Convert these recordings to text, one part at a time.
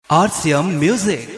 RCM Music.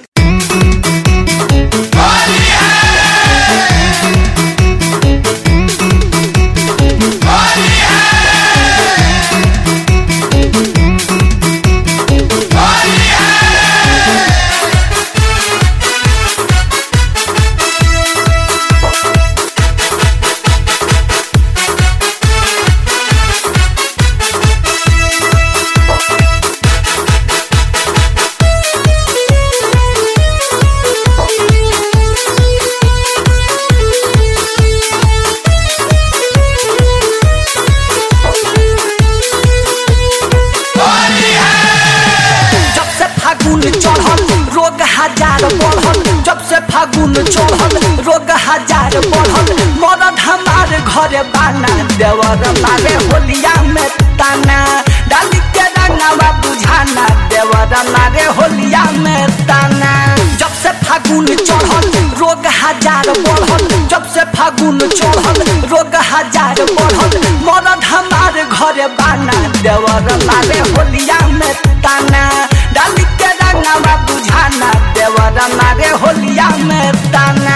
जब से फागुन चढ़ल रोग हजार बढ़ल जब से फागुन चढ़ल रोग हजार बढ़ल मरद हमार घर बाना देवर मारे होलिया में ताना डाली के रंगावा बुझाना देवर मारे होलिया में ताना जब से फागुन चढ़ल रोग हजार बढ़ल जब से फागुन चढ़ल रोग हजार बढ़ल मरद हमार घर बाना देवर मारे होलिया में ताना डाली के रंगावा बुझाना देवर मारे होलिया में ताना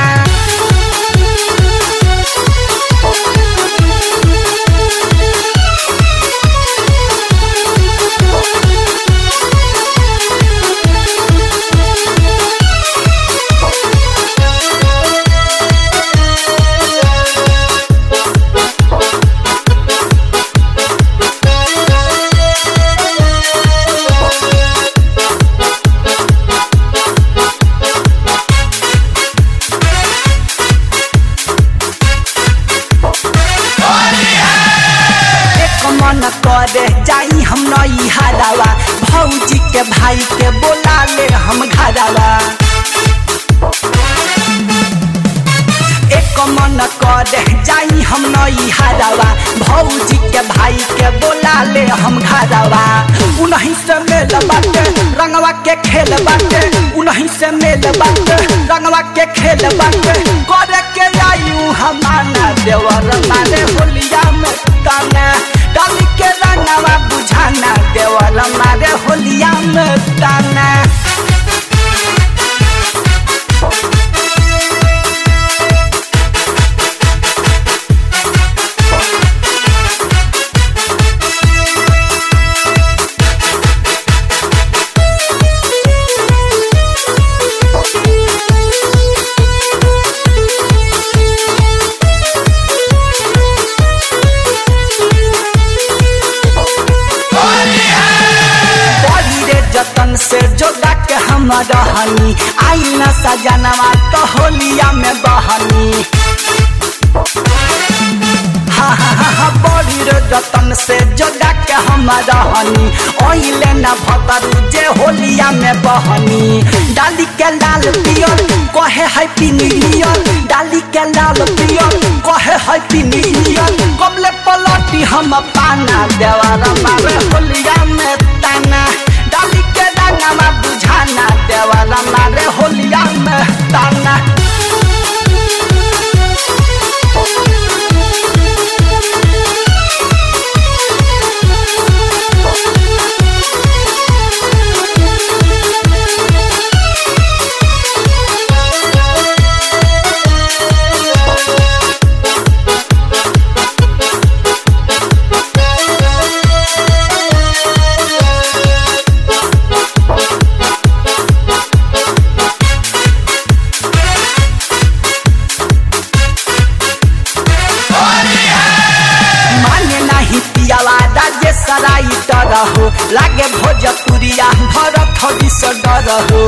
एक मन करे जाई हम नई हरावा भौजी के भाई के बोला ले हम घरावा एक मन करे जाई हम नई हरावा भौजी के भाई के बोला ले हम घरावा उन्हीं से मेल बाटे रंगवा के खेल बाटे उन्हीं से मेल बाटे रंगवा के खेल बाटे करे के आयु हमाना देवर मारे होलिया में ताना डाली के रंगवा बुझाना देवर मारे होलिया में ताना बड़ी रे जतन से जोड़ा के हम रहनी आई न सजनवा तो होलिया में बहनी हा हा हा हा बड़ी रे जतन से जोड़ा के हम रहनी ओइले न भतरू जे होलिया में बहनी डाली के लाल पियर कहे है पिनियर डाली के लाल पियर कहे है पिनियर कबले पलटी हम पाना देवारा मारे होलिया में ताना डाली के रंगवा बुझाना देवारा मारे होलिया में ताना माने नहीं पियावा राज्य सराई तरहो लागे भोजपुरिया भरत हरी से डरहो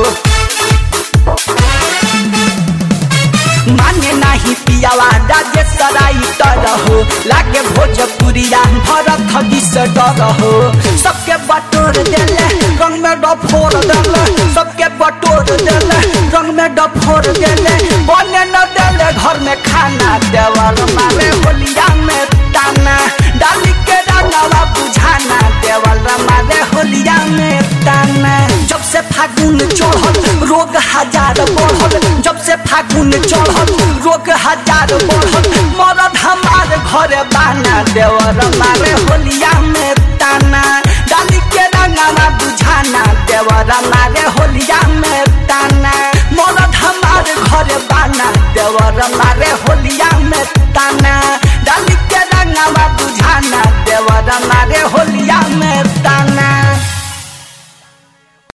माने नहीं पियावा राज्य सराई तरहो लागे भोजपुरिया भरत हरी से डरहो सबके बटोर देले रंग में डफोर देले सबके बटोर देले रंग में डफोर देले बने न देले घर में खाना देवल मारे होलिया में ताना डाली के रंगवा बुझाना देवल मारे होलिया में ताना जब से फागुन चढ़ल रोग हजार बढ़ल जब से फागुन चढ़ल रोग हजार बढ़ल मरद हमार घर बाना देवर मारे होलिया में ताना डाली के रंगवा बुझाना दे देवर मारे होलिया में ताना मरद हमार घर बाना देवर मारे होलिया में ताना डाली के रंगावा बुझाना देवर मारे होलिया में ताना